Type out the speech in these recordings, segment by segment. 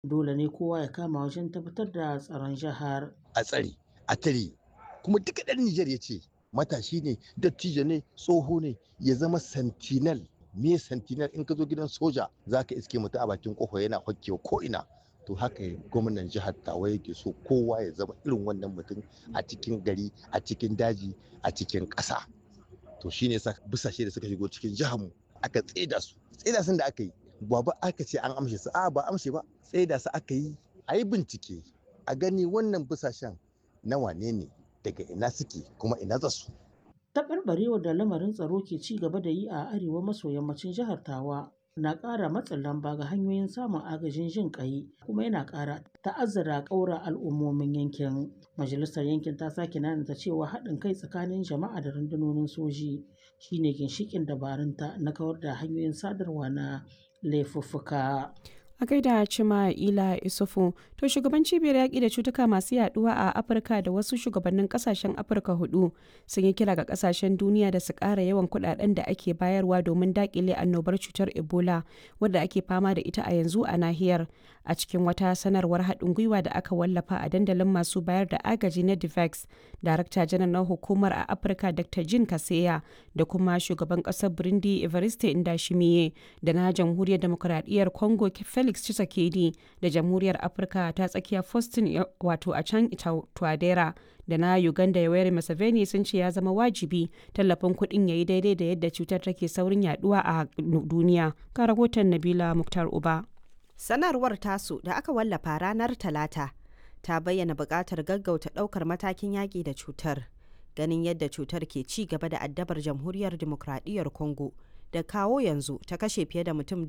Dole ne kowa ya kama wajen tabbatar da tsaron jihar. a tsare a tare kuma duka ɗan Nijar ya ce matashi ne dattijo ne tsoho ne ya zama sentinel me sentinel in ka zo gidan soja za ka iske mutum a bakin kofa yana hokkewa ko ina to haka gwamnan jihar tawa yake so kowa ya zama irin wannan mutum a cikin gari a cikin daji a cikin ƙasa to shine sa busashe da suka shigo cikin jihar mu aka tseda su tseda sun da aka yi ba ba aka ce an amshe su a ba amshe ba tseda su aka yi a yi bincike a gani wannan busashen na wane ne daga ina suke kuma ina za su Taɓarɓarewar da lamarin tsaro ke ci gaba da yi a arewa maso yammacin jihar Tawa na ƙara matsin lamba ga hanyoyin samun agajin jin ƙai kuma yana ƙara ta'azzara ƙaura al'ummomin yankin. Majalisar yankin ta sake nanata cewa haɗin kai tsakanin jama'a da rundunonin soji shine ginshiƙin dabarunta na kawar da hanyoyin sadarwa na laifuffuka. A gaida Cima Ila Isufu, to shugaban cibiyar yaƙi da cutuka masu yaduwa a Afirka da wasu shugabannin ƙasashen Afirka hudu sun yi kira ga ƙasashen duniya da su ƙara yawan kuɗaɗen da ake bayarwa domin daƙile annobar cutar Ebola wadda ake fama da ita a yanzu a nahiyar. A cikin wata sanarwar haɗin gwiwa da aka wallafa a dandalin masu bayar da agaji na DIVEX, Darakta janar na hukumar a Afirka Dr. Jin Kaseya da kuma shugaban ƙasar Burundi Evariste Ndayishimiye da na Jamhuriyar Demokuraɗiyyar Congo Felix Felix Tshisekedi da Jamhuriyar Afirka ta tsakiya Faustin wato a can Twadera da na Uganda Yoweri Museveni sun ce ya zama wajibi tallafin kuɗin ya yi daidai da yadda cutar take saurin yaduwa a duniya. Ka rahoton Nabila Muktar Uba. Sanarwar tasu da aka wallafa ranar Talata ta bayyana buƙatar gaggauta ɗaukar matakin yaƙi da cutar. Ganin yadda cutar ke ci gaba da addabar Jamhuriyar Dimokuraɗiyyar Congo da kawo yanzu ta kashe fiye da mutum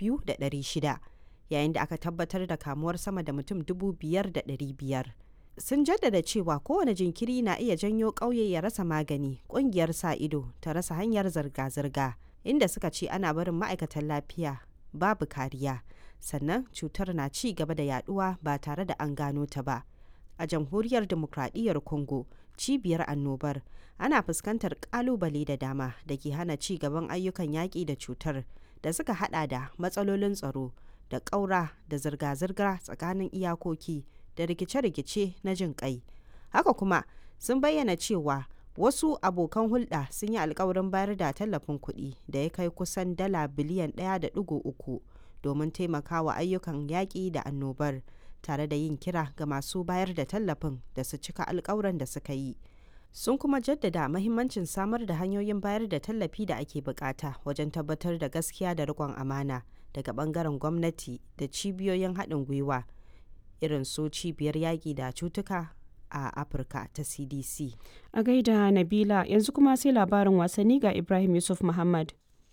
2,600. yayin da aka tabbatar da kamuwar sama da mutum dubu biyar da ɗari biyar. Sun jaddada cewa kowane jinkiri na iya janyo ƙauye ya rasa magani, ƙungiyar sa ido ta rasa hanyar zirga-zirga, inda suka ce ana barin ma'aikatan lafiya babu kariya, sannan cutar na ci gaba da yaduwa ba tare da an gano ta ba. A jamhuriyar demokradiyyar Congo, cibiyar annobar, ana fuskantar ƙalubale da dama da ke hana ci gaban ayyukan yaƙi da cutar da suka hada da matsalolin tsaro, da ƙaura da zirga-zirga tsakanin iyakoki da rikice-rikice na jin ƙai. Haka kuma sun bayyana cewa wasu abokan hulɗa sun yi alkawarin bayar da tallafin kuɗi da ya kai kusan dala biliyan ɗaya da ɗigo uku domin taimakawa ayyukan yaƙi da annobar tare da yin kira ga masu bayar da tallafin da su cika alkawuran da suka yi. Sun kuma jaddada mahimmancin samar da hanyoyin bayar da tallafi da ake bukata wajen tabbatar da gaskiya da riƙon amana. daga bangaren gwamnati da cibiyoyin haɗin gwiwa irin su cibiyar yaƙi da cutuka a afirka ta cdc A gaida Nabila yanzu kuma sai labarin wasanni ga Ibrahim Yusuf Muhammad.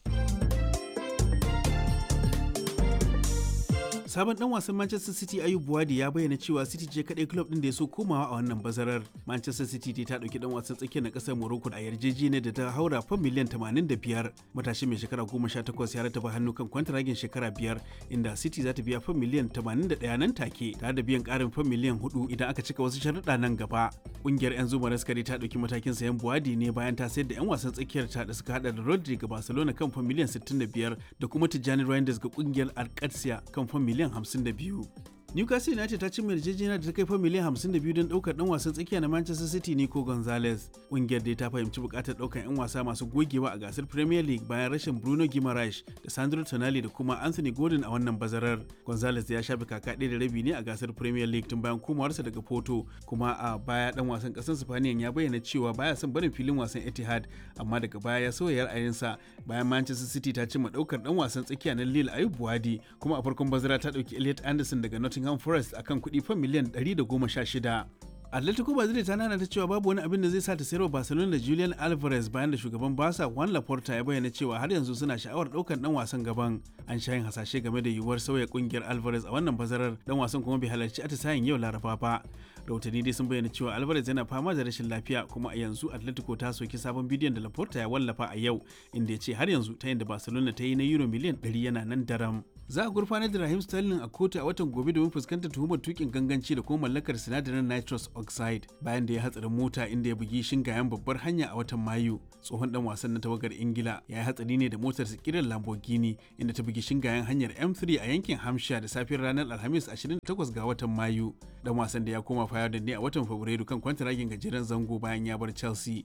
sabon dan wasan Manchester City Ayub Buwadi ya bayyana cewa City ce kadai club din da ya so komawa a wannan bazarar. Manchester City ta dauki dan wasan tsakiyar na kasar Morocco a yarjejeniyar da ta haura fan miliyan 85. Matashi mai shekara 18 ya rataba hannu kan kwantaragin shekara biyar inda City za ta biya fan miliyan 81 nan take tare da biyan karin fan miliyan 4 idan aka cika wasu sharuɗa nan gaba. Kungiyar 'yan zuma raskari ta dauki matakin sayan Buwadi ne bayan ta sayar da 'yan wasan tsakiyar ta da suka hada da Rodri ga Barcelona kan fan miliyan 65 da kuma Tijjani Reinders ga kungiyar Alcatia kan fan miliyan miliyan 52. Newcastle United ta cimma yarjejeniya da ta kai fa miliyan 52 don daukar dan wasan tsakiya na Manchester City Nico Gonzalez. Kungiyar dai ta fahimci bukatar daukar 'yan wasa masu gogewa a gasar Premier League bayan rashin Bruno Guimaraes da Sandro Tonali da kuma Anthony Gordon a wannan bazarar. Gonzalez ya shafe kaka ɗaya da rabi ne a gasar Premier League tun bayan komawarsa daga Porto, kuma a baya dan wasan ƙasar Spaniyan ya bayyana cewa baya son barin filin wasan Etihad, amma daga baya ya sauya ra'ayinsa bayan Manchester City ta cimma daukar dan wasan tsakiya na Lille Ayub Buwadi, kuma a farkon bazara ta dauki Elliot Anderson daga Nottingham Nottingham Forest akan kuɗi fan miliyan 116. Atletico Madrid ta nana ta cewa babu wani abin da zai sa ta sayarwa Barcelona da Julian Alvarez bayan da shugaban Barca Juan Laporta ya bayyana cewa har yanzu suna sha'awar ɗaukar dan wasan gaban. An sha yin hasashe game da yiwuwar sauya kungiyar Alvarez a wannan bazarar dan wasan kuma bai halarci atisayen yau Laraba ba. Rahotanni dai sun bayyana cewa Alvarez yana fama da rashin lafiya kuma a yanzu Atletico ta soki sabon bidiyon da Laporta ya wallafa a yau inda ya ce har yanzu ta yin da Barcelona ta yi na Euro miliyan 100 yana nan daram. za a gurfanar da Rahim Sterling a kotu a watan gobe domin fuskantar tuhumar tukin ganganci da kuma mallakar sinadarin nitrous oxide bayan da ya hatsarin mota inda ya bugi shingayen babbar hanya a watan Mayu. Tsohon dan wasan na tawagar Ingila ya yi hatsari ne da motar kiran Lamborghini inda ta bugi shingayen hanyar M3 a yankin Hampshire da safiyar ranar Alhamis 28 ga watan Mayu. Dan wasan da ya koma fayar da ne a watan Fabrairu kan kwantaragin gajeren zango bayan ya bar Chelsea.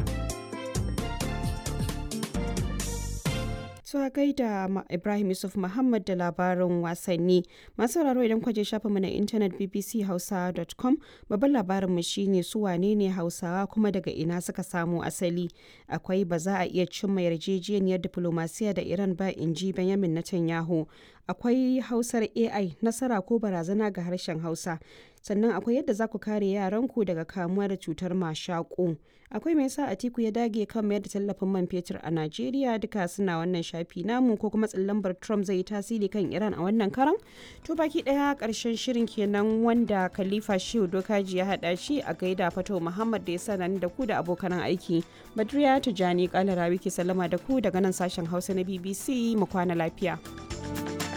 Su gaida Ibrahim Yusuf Muhammad da labarin wasanni. Masu sauraro idan kwaje shafinmu na intanet bbchausa.com babban labarinmu shine su wane ne Hausawa kuma daga ina suka samo asali. Akwai ba za a iya cimma yarjejeniyar diplomasiya da Iran ba in ji Benjamin Netanyahu. Akwai Hausar AI nasara ko barazana ga harshen Hausa. sannan akwai yadda za ku kare yaranku daga kamuwa da cutar mashaƙo akwai mai sa atiku ya dage kan mayar da tallafin man fetur a najeriya duka suna wannan shafi namu ko kuma tsallambar trump zai yi tasiri kan iran a wannan karan to baki daya karshen shirin kenan wanda khalifa shehu dokaji ya hada shi a gaida fato muhammad da ya sanar da ku da abokan aiki badriya tijani kalara wiki sallama da ku daga nan sashen hausa na bbc mu kwana lafiya